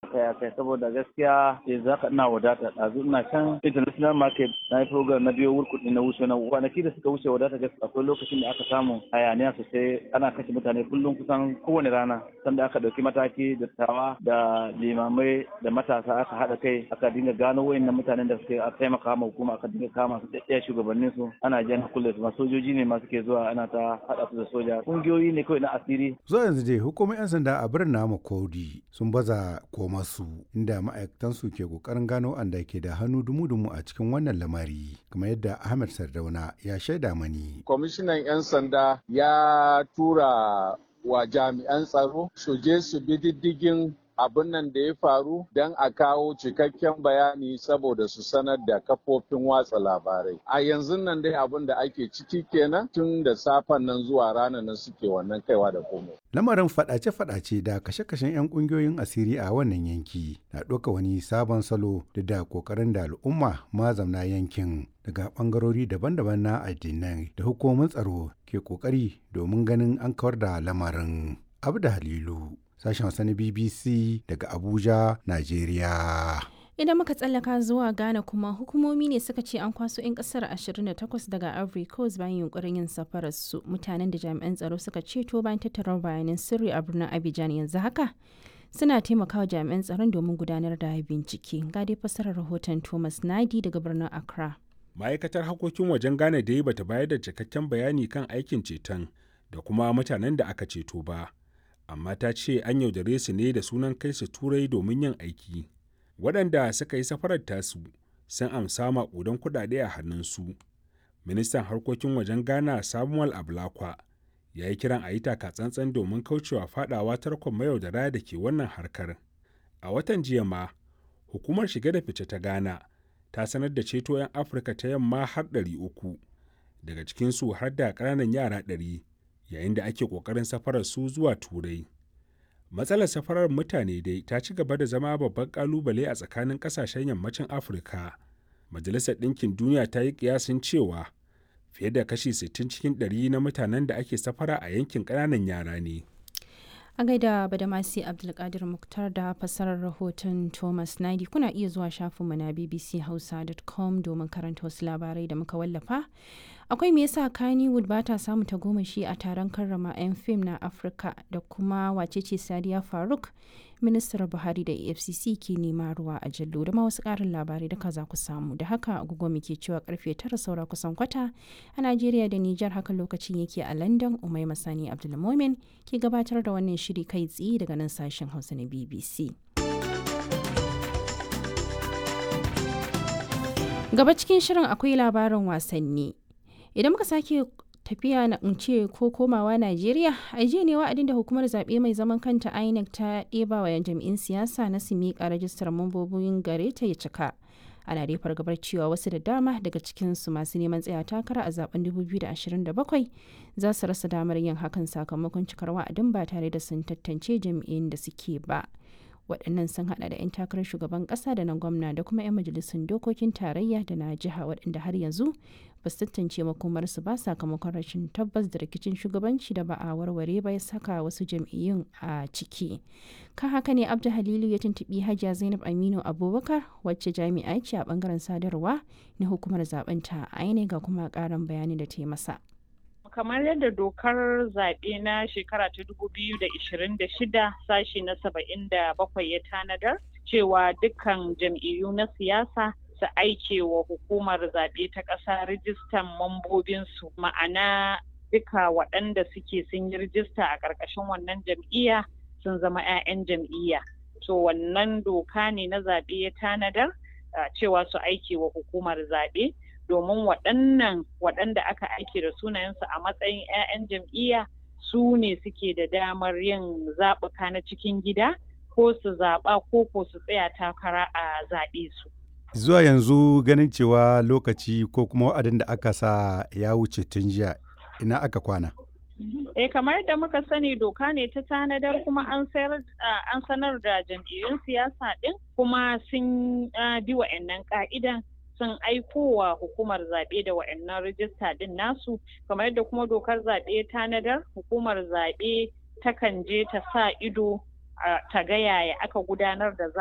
akai akai saboda gaskiya sai za ka ina wadata ɗazu ina can international market na yi program na biyo wurkuɗi na wuce na kwanaki da suka wuce wadata gaskiya akwai lokacin da aka samu hayaniya sosai ana kashe mutane kullum kusan kowane rana sanda aka ɗauki mataki da tawa da limamai da matasa aka haɗa kai aka dinga gano wayannan mutanen da suke taimaka ma hukuma aka dinga kama su ɗaya shugabannin su ana jan kulle su sojoji ne ma suke zuwa ana ta haɗa su da soja kungiyoyi ne kawai na asiri zuwa yanzu dai hukumar 'yan sanda a birnin namu kodi sun baza komasu inda ma'aikatan su ke kokarin gano anda ke da hannu dumu-dumu a cikin wannan lamari kamar yadda ahmed sardauna ya shaida mani kwamishinan 'yan sanda ya tura wa jami'an tsaro su je su bi diddigin abin nan da ya faru don a kawo cikakken bayani saboda su sanar da kafofin watsa labarai. A yanzu nan dai abin da ake ciki kenan tun da safen nan zuwa ranar nan suke wannan kaiwa da komai. Lamarin fadace-fadace da kashe-kashen 'yan kungiyoyin asiri a wannan yanki na ɗauka wani sabon salo da da kokarin da al'umma mazamna yankin daga bangarori daban-daban na addinai da hukumomin tsaro ke kokari domin ganin an kawar da lamarin. Abda Halilu sashen Hausa na BBC daga Abuja, Najeriya. Idan muka tsallaka zuwa Ghana kuma hukumomi ne suka ce an kwaso 'yan kasar 28 daga Ivory Coast bayan yunkurin yin safarar su mutanen da jami'an tsaro suka ceto bayan tattara bayanan sirri a birnin Abidjan yanzu haka. Suna taimakawa jami'an tsaron domin gudanar da bincike. Ga dai fasarar rahoton Thomas Nadi daga birnin Accra. Ma'aikatar harkokin wajen Ghana dai bata bayar da cikakken bayani kan aikin ceton da kuma mutanen da aka ceto ba. amma ta ce an yaudare su ne da sunan kai su turai domin yin aiki waɗanda suka yi safarar tasu sun amsa maƙudan kuɗaɗe a hannunsu ministan harkokin wajen ghana samuel ablakwa ya yi kiran a yi tsantsan domin kaucewa fadawa tarkon mayaudara da ke wannan harkar a watan jiya ma hukumar shige da fice ta ghana ta sanar da ceto 'yan afirka ta yamma har 300 daga cikinsu har da ƙananan yara 100 yayin da ake ƙoƙarin safarar su zuwa turai matsalar safarar mutane dai ta ci gaba da zama babban ƙalubale a tsakanin ƙasashen yammacin afirka majalisar ɗinkin duniya ta yi ƙiyasin cewa fiye da kashi 60 cikin 100 na mutanen da ake safara a yankin ƙananan yara ne a gaida badamasi abdulkadir muktar da fasarar rahoton thomas naidi kuna iya zuwa shafinmu na bbchausa.com domin karanta wasu labarai da muka wallafa akwai me yasa kannywood ba ta samu tagomashi a taron karrama 'yan fim na afirka da kuma wacece sadiya faruk ministar buhari da efcc ke nema ruwa a jallo da ma wasu karin labarai da za ku samu da haka agogo muke cewa karfe tara saura kusan kwata a najeriya da nijar haka lokacin yake a london umai masani abdulmomin ke gabatar da wannan shiri kai tsaye daga nan sashen hausa na bbc gaba cikin shirin akwai labarin wasanni idan muka sake tafiya na ce ko komawa Najeriya a jiya ne wa'adin da hukumar zaɓe mai zaman kanta INEC ta ɗeba wa jami'in siyasa na su miƙa rajistar mambobin gare ta ya cika. Ana dai fargabar cewa wasu da dama daga cikinsu masu neman tsaya takara a zaben 2027 za su rasa damar yin hakan sakamakon cikar wa'adin ba tare da sun tantance jami'in da suke ba. waɗannan sun hada da 'yan takarar shugaban ƙasa da na gwamna da kuma 'yan majalisun dokokin tarayya da na jiha waɗanda har yanzu ba su tantance makomarsu ba sakamakon rashin tabbas da rikicin shugabanci da ba a warware ba ya saka wasu jam'iyyun a ciki kan haka ne abdu halilu ya tuntuɓi hajiya zainab aminu abubakar wacce jami'a ce a bangaren sadarwa na hukumar zaben ta aine ga kuma ƙarin bayani da ta yi masa kamar yadda dokar zaɓe na shekara ta dubu biyu da ishirin da shida sashi na saba'in da bakwai ya tanadar cewa dukkan jam'iyyu na siyasa su aike wa hukumar zaɓe ta ƙasa rijistan mambobinsu ma'ana duka waɗanda suke sun yi rijista a ƙarƙashin wannan jam'iyya sun zama 'ya'yan jam'iyya to wannan doka ne na zaɓe ya tanadar cewa su aike wa hukumar zaɓe domin waɗannan waɗanda aka aike da sunayensu a matsayin 'ya'yan jam'iyya su ne suke da damar yin zaɓuka na cikin gida ko su zaɓa ko ko su tsaya takara a zaɓe su. Zuwa yanzu ganin cewa lokaci ko kuma wa'adin da aka sa ya wuce tun jiya ina aka kwana. Eh kamar yadda muka sani doka ne ta tanadar kuma an an sanar da jam'iyyun siyasa ɗin kuma sun bi wa'annan ka'idan sun aiko wa hukumar zaɓe da wa'annan rijista ɗin nasu kamar yadda kuma dokar zaɓe tanadar hukumar zaɓe takan je ta sa ido ta ga yaya aka gudanar da